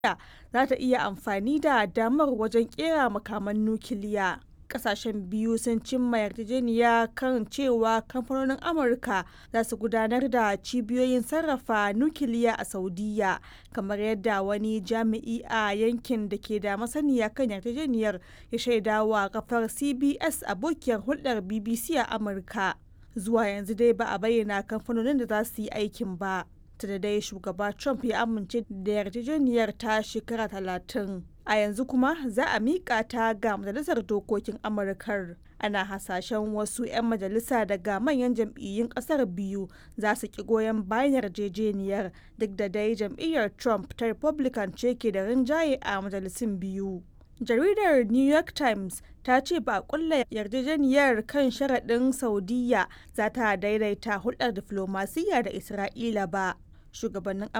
za ta iya amfani da damar wajen kera makaman nukiliya. Kasashen biyu sun cimma yarjejeniya kan cewa kamfanonin Amurka za su gudanar da cibiyoyin sarrafa nukiliya a Saudiyya, kamar yadda wani jami'i a yankin da ke da masaniya kan yarjejeniyar ya shaidawa kafar CBS abokiyar hulɗar BBC a Amurka. Zuwa yanzu dai ba a bayyana kamfanonin da za su yi aikin ba. da dai shugaba Trump ya amince da yarjejeniyar ta shekara talatin. A yanzu kuma za a miƙa ta ga Majalisar Dokokin Amurkar. Ana hasashen wasu 'yan majalisa daga manyan jam'iyyun ƙasar biyu za su ki goyon bayan yarjejeniyar duk da dai jam'iyyar Trump ta Republican ce ke da rinjaye a majalisun biyu. Jaridar New York Times ta ce ba a kulla yarjejeniyar kan sharaɗin Saudiyya za ta daidaita hulɗar diflomasiyya da Isra'ila ba. Shugabannin